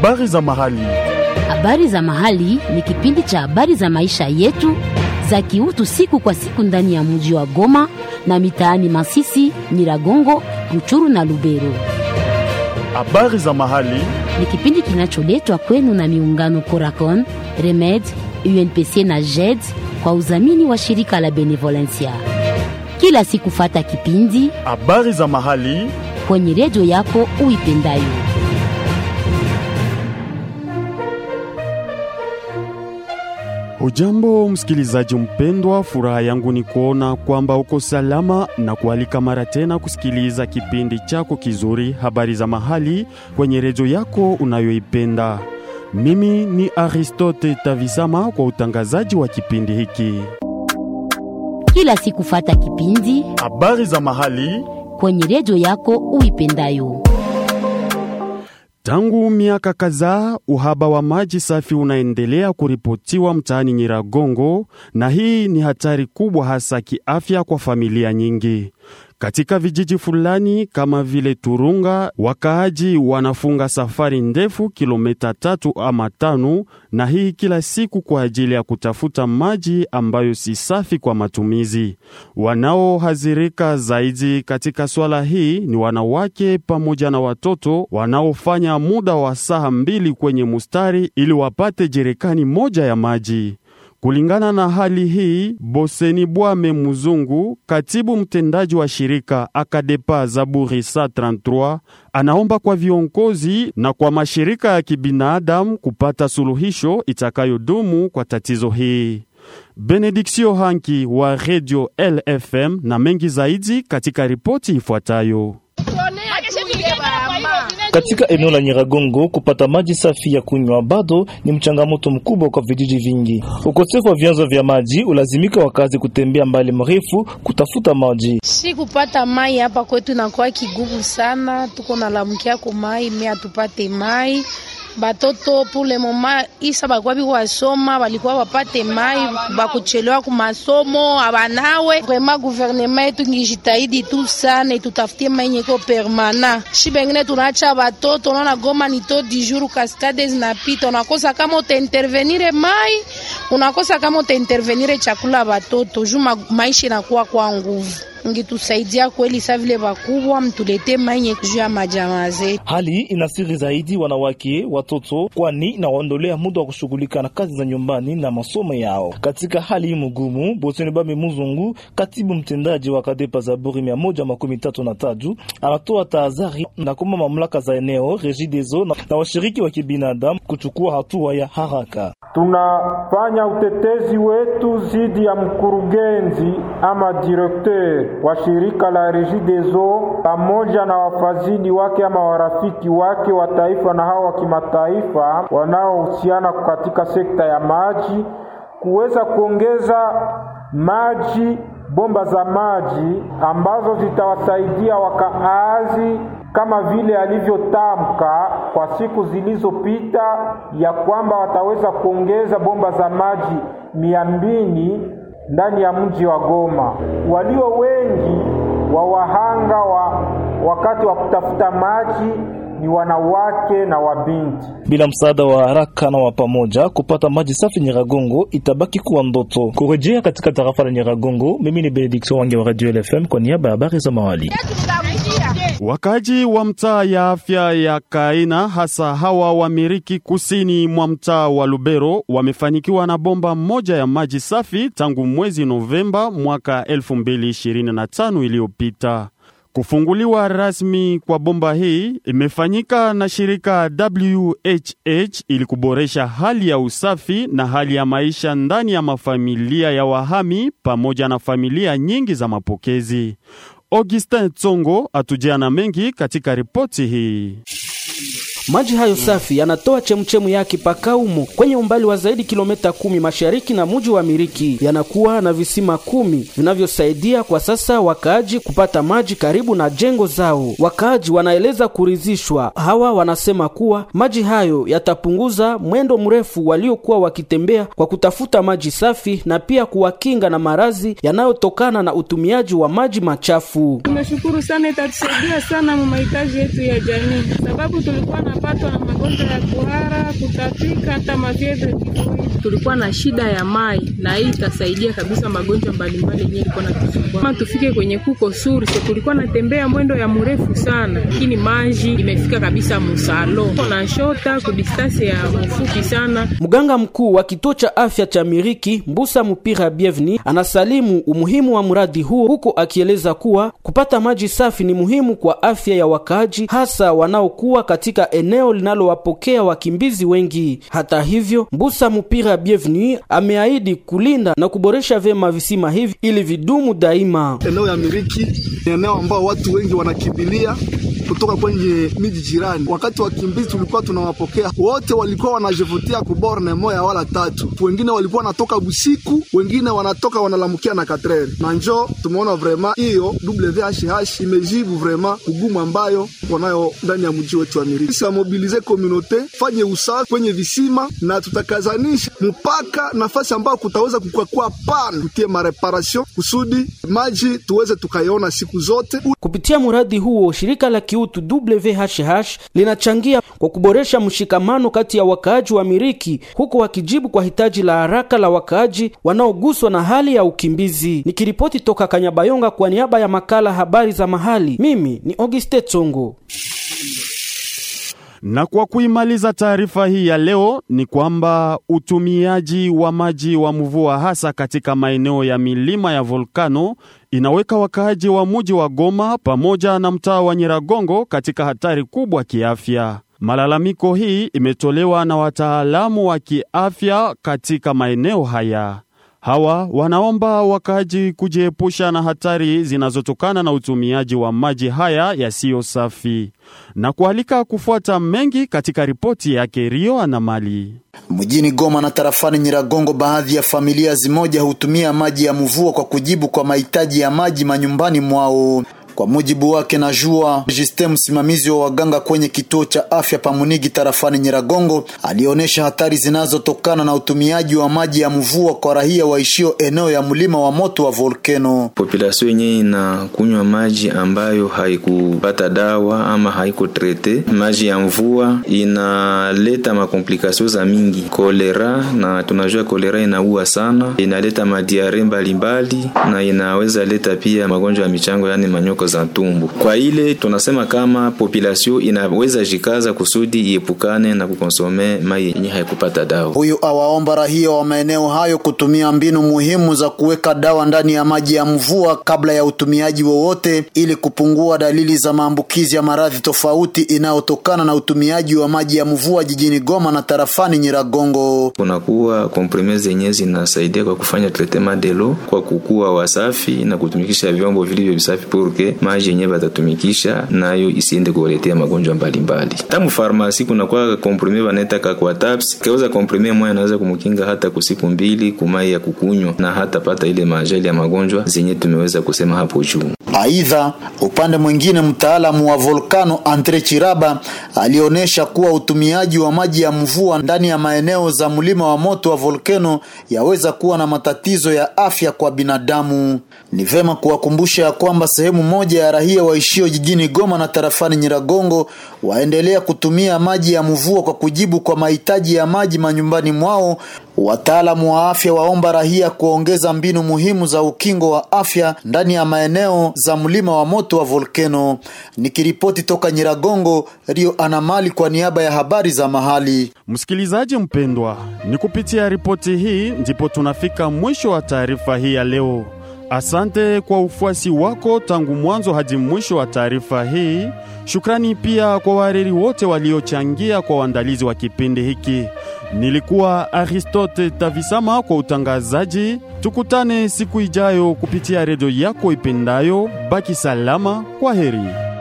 Habari za mahali. Habari za mahali ni kipindi cha habari za maisha yetu za kiutu siku kwa siku ndani ya mji wa Goma na mitaani Masisi, Nyiragongo, Ruchuru na Lubero. Habari za mahali. Ni kipindi kinacholetwa kwenu na miungano Coracon, Remed, UNPC na JED kwa udhamini wa shirika la Benevolencia. Kila siku fata kipindi Habari za mahali. kwenye redio yako uipendayo. Ujambo msikilizaji mpendwa, furaha yangu ni kuona kwamba uko salama na kualika mara tena kusikiliza kipindi chako kizuri habari za mahali kwenye redio yako unayoipenda. Mimi ni Aristote Tavisama kwa utangazaji wa kipindi hiki. Kila siku fata kipindi Habari za mahali kwenye redio yako uipendayo. Tangu miaka kadhaa uhaba wa maji safi unaendelea kuripotiwa mtaani Nyiragongo, na hii ni hatari kubwa hasa kiafya kwa familia nyingi. Katika vijiji fulani kama vile Turunga, wakaaji wanafunga safari ndefu kilomita tatu ama tano, na hii kila siku kwa ajili ya kutafuta maji ambayo si safi kwa matumizi. Wanaohadhirika zaidi katika swala hii ni wanawake pamoja na watoto wanaofanya muda wa saa mbili kwenye mustari ili wapate jerikani moja ya maji. Kulingana na hali hii, Boseni Bwame Muzungu, katibu mtendaji wa shirika Akadepa Zaburi sa 33, anaomba kwa viongozi na kwa mashirika ya kibinadamu kupata suluhisho itakayodumu kwa tatizo hii. Benediksio Hanki wa Radio LFM na mengi zaidi katika ripoti ifuatayo. Katika eneo la Nyiragongo kupata maji safi ya kunywa bado ni mchangamoto mkubwa kwa vijiji vingi. Ukosefu wa vyanzo vya maji ulazimika wakazi kutembea mbali mrefu kutafuta maji. Si kupata mai hapa kwetu inakuwa kigumu sana, tuko nalamkia ku mai me atupate mai batoto pule moma isa balikuwa biko basoma balikuwa bapate mai bakuchelewa ku masomo abanawe vraiment gouvernement yetu ngijitahidi tu sana itutafutie mai nyeko permana shi bengine tunaacha batoto unaona Goma ni to di jour kaskade zinapita unakosa kama utaintervenire mai unakosa kama utaintervenire chakula batoto juu maisha inakuwa kwa nguvu ngitusaidia kweli sa vile bakubwa mtulete manye juu ya majamaa zetu. Hali inasiri zaidi wanawake, watoto, kwani inawaondolea muda wa kushughulika na kazi za nyumbani na masomo yao. Katika hali hii mgumu, Boseni Bame Muzungu, katibu mtendaji wa Kadepa Zaburi mia moja makumi tatu na tatu, anatoa tahadhari na kuomba mamlaka za eneo Regideso na, na washiriki wa kibinadamu kuchukua hatua ya haraka. Tunafanya utetezi wetu zidi ya mkurugenzi ama direkteur wa shirika la Regideso pamoja na wafadhili wake ama warafiki wake wa taifa na hao wa kimataifa wanaohusiana katika sekta ya maji kuweza kuongeza maji, bomba za maji ambazo zitawasaidia wakaazi kama vile alivyotamka kwa siku zilizopita ya kwamba wataweza kuongeza bomba za maji mia mbili ndani ya mji wa Goma. Walio wengi wa wahanga wa wakati wa kutafuta maji ni wanawake na wabinti. Bila msaada wa haraka na wa pamoja, kupata maji safi Nyiragongo itabaki kuwa ndoto. Kurejea katika tarafa la Nyiragongo, mimi ni Benediction Wange wa Radio LFM kwa niaba ya habari za mahali. Wakaji wa mtaa ya afya ya Kaina hasa hawa wa Miriki kusini mwa mtaa wa Lubero wamefanikiwa na bomba moja ya maji safi tangu mwezi Novemba mwaka 2025 iliyopita. Kufunguliwa rasmi kwa bomba hii imefanyika na shirika WHH ili kuboresha hali ya usafi na hali ya maisha ndani ya mafamilia ya wahami pamoja na familia nyingi za mapokezi. Augustin Tsongo atujia na mengi katika ripoti hii. Maji hayo safi yanatoa chemchemu yake Pakaumo kwenye umbali wa zaidi kilomita kumi mashariki na muji wa Miriki. Yanakuwa na visima kumi vinavyosaidia kwa sasa wakaaji kupata maji karibu na jengo zao. Wakaaji wanaeleza kuridhishwa. Hawa wanasema kuwa maji hayo yatapunguza mwendo mrefu waliokuwa wakitembea kwa kutafuta maji safi na pia kuwakinga na maradhi yanayotokana na utumiaji wa maji machafu. Tumeshukuru sana, itatusaidia sana mu mahitaji yetu ya jamii, sababu tulikuwa na wanapatwa na magonjwa ya kuhara, kutapika, hata mavyevre tifoidi. Tulikuwa na shida ya mai na hii itasaidia kabisa magonjwa mbalimbali yenyewe ilikuwa natusumbua. Kama tufike kwenye kuko source, tulikuwa natembea mwendo ya mrefu sana, lakini maji imefika kabisa musalo na shota kudistance ya mfupi sana. Mganga mkuu wa kituo cha afya cha Miriki Mbusa Mupira Bienveni anasalimu umuhimu wa mradi huo, huko akieleza kuwa kupata maji safi ni muhimu kwa afya ya wakaaji, hasa wanaokuwa katika eneo linalowapokea wakimbizi wengi. Hata hivyo, Mbusa Mupira Bienveni ameahidi kulinda na kuboresha vyema visima hivi ili vidumu daima. Eneo ya Miriki ni eneo ambao watu wengi wanakimbilia kutoka kwenye miji jirani. Wakati wakimbizi tulikuwa tunawapokea wote, walikuwa wanajivutia kuborne moya wala tatu, wengine walikuwa wanatoka busiku, wengine wanatoka wanalamukia na katrere na njo tumeona vrema hiyo WHH imejibu vrema ugumu ambayo wanayo ndani ya mji wetu wa Miriki. Sisi mobilize komunote fanye usafi kwenye visima na tutakazanisha mpaka nafasi ambayo kutaweza kukakua pan kutie mareparation kusudi maji tuweze tukaiona siku zote. Kupitia mradi huo shirika la kiutu WHH linachangia kwa kuboresha mshikamano kati ya wakaaji wa Miriki, huku wakijibu kwa hitaji la haraka la wakaaji wanaoguswa na hali ya ukimbizi. Nikiripoti toka Kanyabayonga kwa niaba ya makala habari za mahali, mimi ni Auguste Tsongo. Na kwa kuimaliza taarifa hii ya leo ni kwamba utumiaji wa maji wa mvua hasa katika maeneo ya milima ya volkano inaweka wakaaji wa muji wa Goma pamoja na mtaa wa Nyiragongo katika hatari kubwa kiafya. Malalamiko hii imetolewa na wataalamu wa kiafya katika maeneo haya. Hawa wanaomba wakaaji kujiepusha na hatari zinazotokana na utumiaji wa maji haya yasiyo safi na kualika kufuata mengi katika ripoti yake Rio Anamali. Mjini Goma na tarafani Nyiragongo, baadhi ya familia zimoja hutumia maji ya mvua kwa kujibu kwa mahitaji ya maji manyumbani mwao. Kwa mujibu wake na jua Justin, msimamizi wa waganga kwenye kituo cha afya Pamunigi tarafani Nyiragongo, alionyesha hatari zinazotokana na utumiaji wa maji ya mvua kwa raia waishio eneo ya mlima wa moto wa volkeno. Populasio yenyewe inakunywa maji ambayo haikupata dawa ama haikutrete. Maji ya mvua inaleta makomplikasio za mingi, kolera, na tunajua kolera inaua sana, inaleta madiare mbalimbali na inaweza leta pia magonjwa ya michango, yani manyoka za tumbo. Kwa ile tunasema kama population inaweza jikaza kusudi iepukane na kukonsome mai yenye haikupata dawa. Huyu awaomba raia wa maeneo hayo kutumia mbinu muhimu za kuweka dawa ndani ya maji ya mvua kabla ya utumiaji wowote, ili kupungua dalili za maambukizi ya maradhi tofauti inayotokana na utumiaji wa maji ya mvua jijini Goma na tarafani Nyiragongo. Kunakuwa komprime zenye zinasaidia kwa kufanya traitement de l'eau kwa kukuwa wasafi na kutumikisha vyombo vilivyo visafi purke maji yenye batatumikisha nayo isiende kuwaletea magonjwa mbalimbali. Tamu farmasi kunakuwa komprime banaita kwa taps kauza komprime moja anaweza kumkinga hata kusiku mbili kumai ya kukunywa na hata pata ile majali ya magonjwa zenye tumeweza kusema hapo juu. Aidha, upande mwingine mtaalamu wa volkano Andre Chiraba alionyesha kuwa utumiaji wa maji ya mvua ndani ya maeneo za mlima wa moto wa volkano yaweza kuwa na matatizo ya afya kwa binadamu. Ni vema kuwakumbusha ya kwamba sehemu moja ya raia waishio jijini Goma na tarafani Nyiragongo waendelea kutumia maji ya mvua kwa kujibu kwa mahitaji ya maji manyumbani mwao. Wataalamu wa afya waomba raia kuongeza mbinu muhimu za ukingo wa afya ndani ya maeneo za mlima wa moto wa volkeno. Nikiripoti toka Nyiragongo, Rio Anamali kwa niaba ya habari za mahali. Msikilizaji mpendwa, ni kupitia ripoti hii ndipo tunafika mwisho wa taarifa hii ya leo. Asante kwa ufuasi wako tangu mwanzo hadi mwisho wa taarifa hii. Shukrani pia kwa wahariri wote waliochangia kwa uandalizi wa kipindi hiki. Nilikuwa Aristote Tavisama kwa utangazaji. Tukutane siku ijayo kupitia redio yako ipendayo. Baki salama, kwa heri.